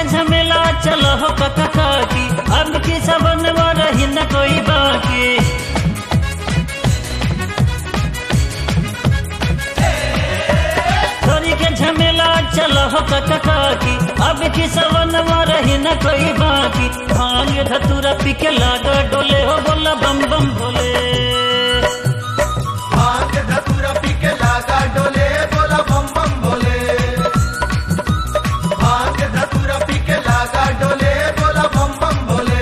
झमेला चलो हो कका काकी अब की सबन रही न कोई बाकी छोरी के झमेला चलो हो कका काकी अब की सबन रही न कोई बाकी भांग धतूरा पी के लागा डोले हो बोला बम बम भोले भांग धतूरा पी के लागा डोले बोला बम बम भोले भांग धतूरा पी के लागा डोले बोला बम बम भोले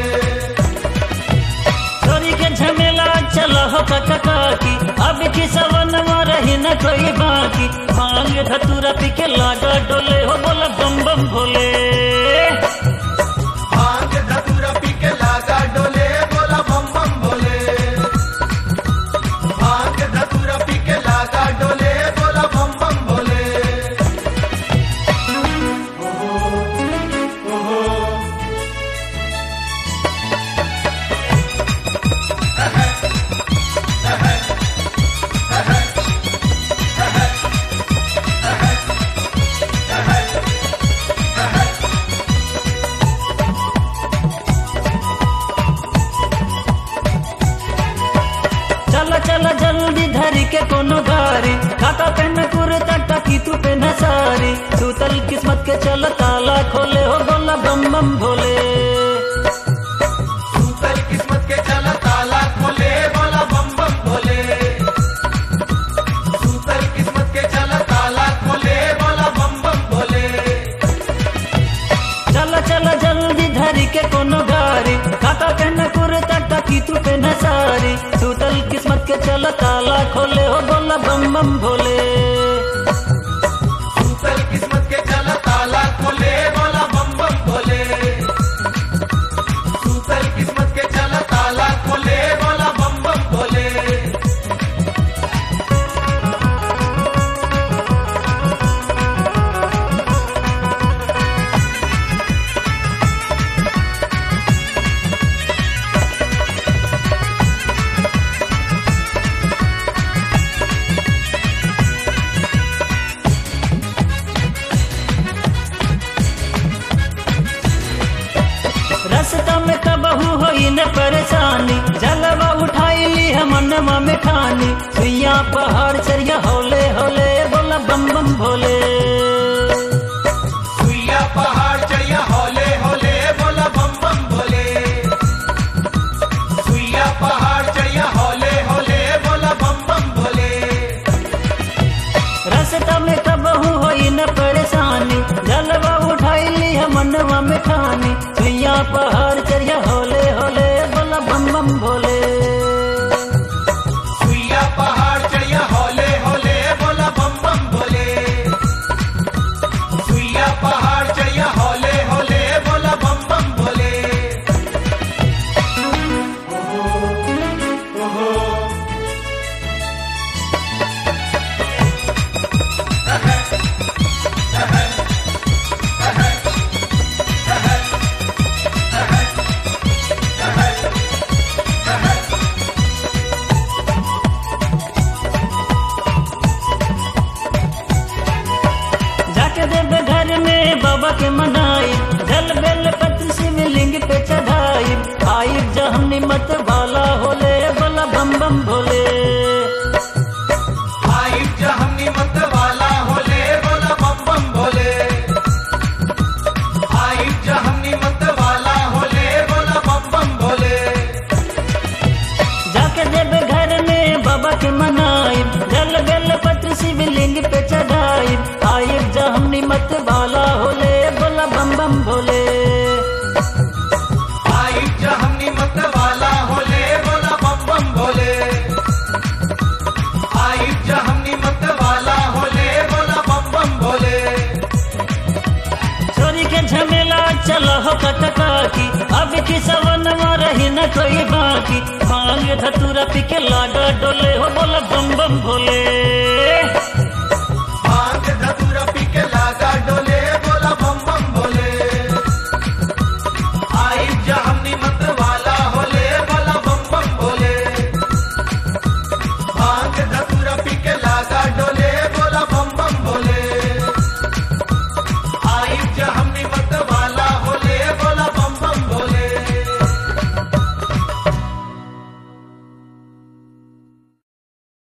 छोरी के झमेला चलो हो कका काकी अब की सवन रही न कोई बाकी भांग धतूरा पी के लागा डोले हो बोला बम बम भोले भांग धतूरा पी के लागा डोले बोला बम बम भोले भांग धतूरा पी के लागा डोले बोला बम बम भोले चल चल जल्दी धरी के कोनो गारी काका पेन कुर्ता टकी तू पेन सारी सूतल किस्मत के चल ताला खोले हो बोला बम बम भोले सूतल किस्मत के चला ताला खोले बोला बम बम भोले सूतल किस्मत के चला ताला खोले बोला बम बम भोले चल चल जल्दी धरी के कोनो गारी काका पेन कुर्ता टकी तू पेन सारी सूतल किस्मत के चल ताला खोले हो बोला बम बम भोले सूतल किस्मत के चला ताला खोले बोला बम बम भोले सूतल किस्मत के चला ताला खोले बोला बम बम भोले रास्ता में कबहू होई न परेशानी जलवा उठाई ली हम मनवा में खानी सुइया पहाड़ चरिया होले होले बोला बम बम भोले सुइया पहाड़ चढ़िया होले होले बोला बम बम भोले सुइया पहाड़ चढ़िया होले होले बोला बम बम भोले रास्ता में कबहू होई न परेशानी जलवा उठाई ली हम मनवा में खानी सुइया पहाड़ चरिया होले होले बोला बम बम भोले सुइया पहाड़ चढ़िया होले होले बोला बम बम भोले सुइया पहाड़ चढ़िया होले होले बोला बम बम भोले जाके देव घर में बाबा के मनाई जल बेल पत्र शिवलिंग पे चढ़ाई आई जहम निमत वाला होले बोला बम बम भोले आई जहनी मत वाला होले बोला बम बम भोले आई जहनी मत वाला होले बोला बम बम भोले जाके देव घर में बाबा के मनाई जल बेल पत्र शिवलिंग पे चढ़ाई आई जहम निमत वाला होले बोला बम बम भोले आई जहनी मत वाला होले बोला बम बम भोले आई जहनी मत वाला होले बोला बम बम भोले छोरी के झमेला चलो हो कटका की अब की सवन रही न कोई बाकी भांग धतूरा पी के लागा डोले हो बोला बम बम भोले